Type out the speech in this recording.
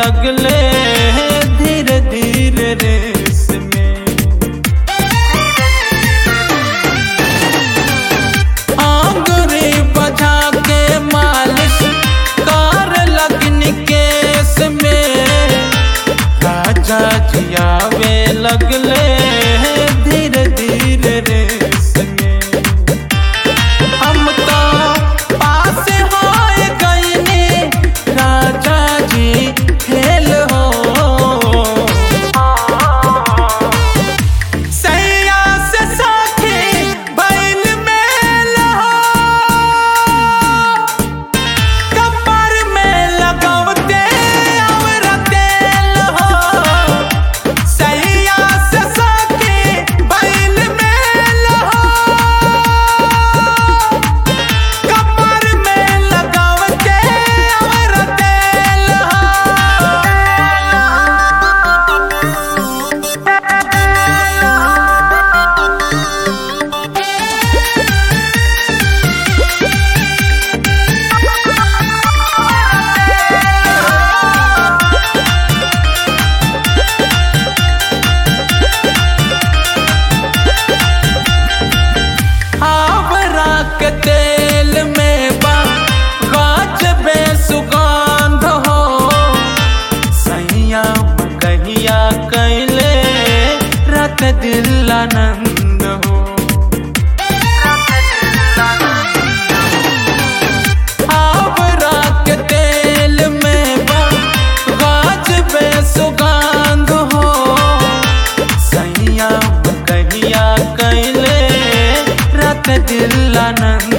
लगले धीरे धीरे रेस में आंगुरी बजा के मालिश कार लगन केस में राजा जियावे लगले धीरे धीरे रेस में हम तो पास होए गईनी राजा जी खेल हो सैया से साथी बैल मेल हो कमर में लगावते और तेल हो सैया से साथी बैल मेल हो कमर में लगावते और तेल आवरा के तेल में बा गाछ बे सुगंध हो सैया कहिया कैले रत दिल आनंद हो आवरा के तेल में बा गाछ बे सुगंध हो सैया कहिया कैले रत दिल आनंद